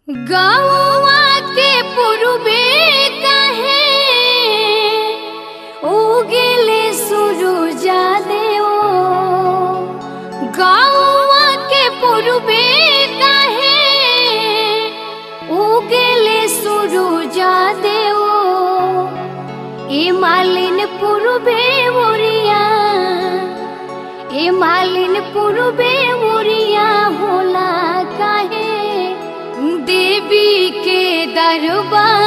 गौवा के पुरबे कहे उगेले सुरुजा देओ गौवा के पुरबे कहे उगेले सुरुजा देओ ए मालिन पुरबे मोरिया ए मालिन पुरबे मोरिया होला काहे देवी के दरबार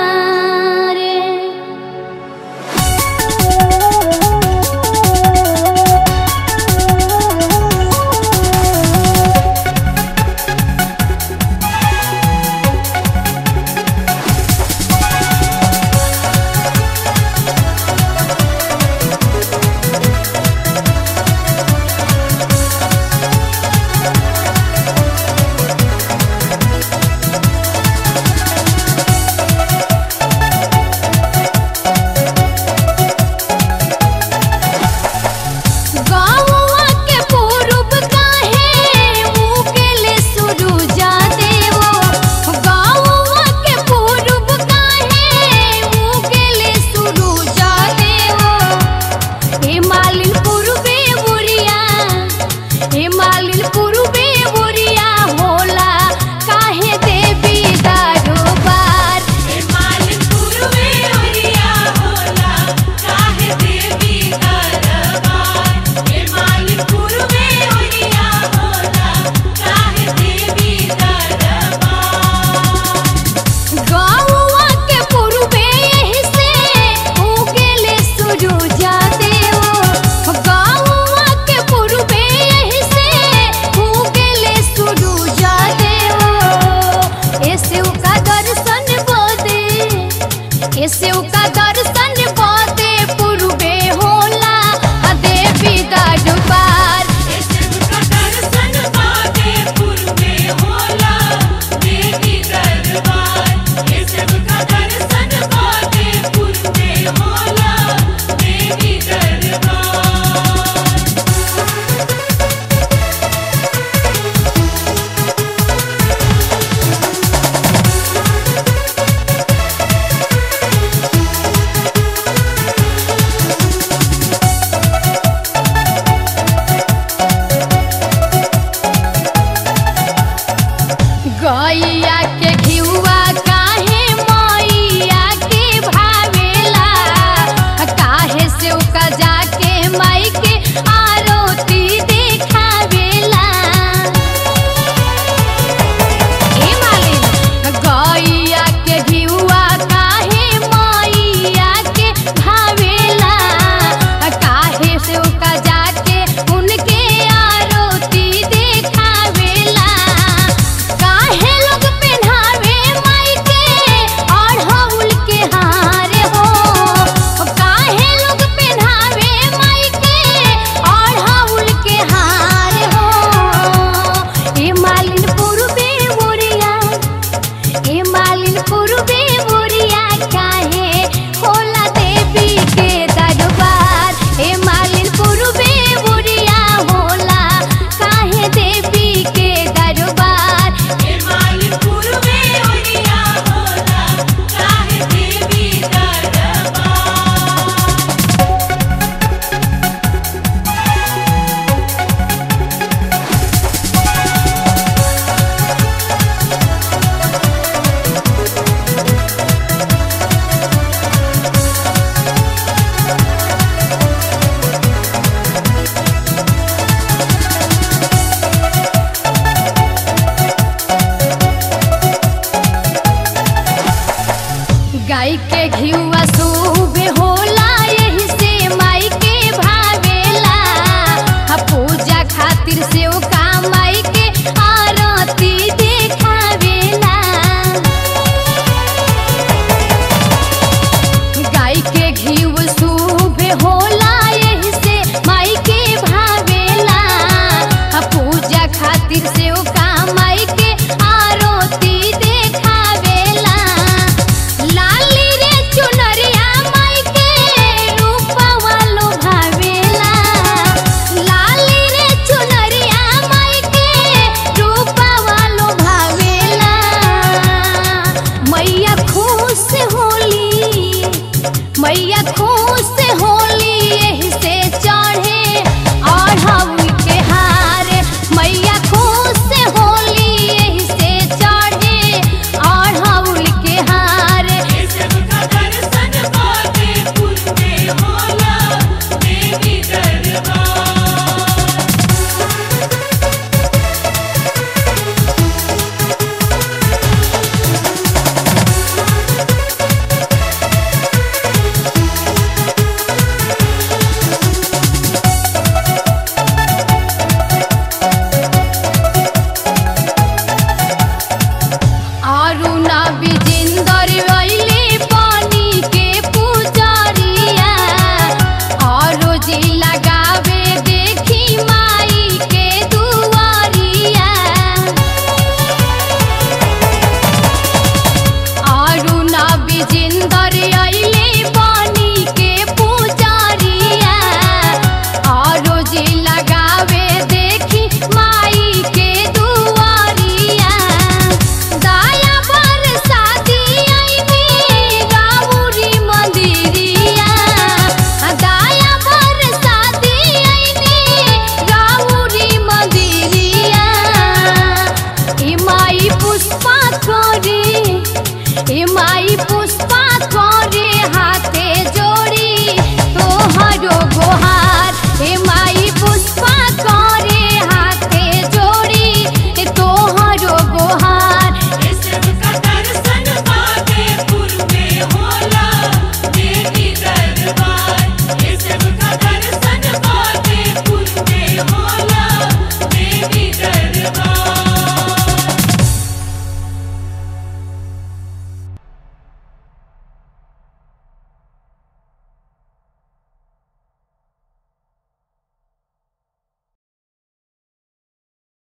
गौवा के पूरब काहे उगेले सुरुजा देवो गौवा के पूरब काहे उगेले सुरुजा देवो हे मालिन पूरबे बुरिया हे मालिन पूरबे बुरिया होला काहे देवी दरबार मालिक पूर्वे ओरिया होला काहे देवी दरबार हे मालिक पूर्वे ओरिया होला काहे देवी दरबार गौवा के पूर्वे यही से उगेले सुरुजा देवो गौवा के पूर्वे यही से उगेले सुरुजा देवो ऐसे का दर्शन बोदे ऐसे का दर्शन बोदे पूर्वे होला आ देवी दरबार ऐसे का दर्शन पाके पूर्वे होला देवी दरबार ऐसे का दर्शन पाके पूर्वे होला देवी दरबार गैया के घिउआ काहे मैया के भावेला काहे से उका जाके माई के आरती देखावेला ए मालिन गैया के घिउआ काहे मैया के भावेला काहे से उका जाके उनके आरती देखावेला काहे लोग पहनावे माई के अढ़ौल के हार हो काहे लोग पहनावे माई के अढ़ौल के हार हो ए मालिन पूर्वे मोरिया ए मालिन पूर्वे मोरिया काहे होला देवी के दरबार ए मालिन पूर्वे मोरिया होला काहे देवी के दरबार हे मालिक पूर्वे ओरिया होला काहे देवी दरबार गाय के घिउआ सुबे होला यही से माई के भावेला हा पूजा खातिर से ओ का माई के आरती देखावेला गाय के घिउ सुबे होला यही से माई के भावेला हा पूजा खातिर से ओ का माई के आरती देखावेला लाली रे चुनरिया माई के रूपवा लो भावेला लाली रे चुनरिया माई के रूपवा लो भावेला ए माई पुष्पा करे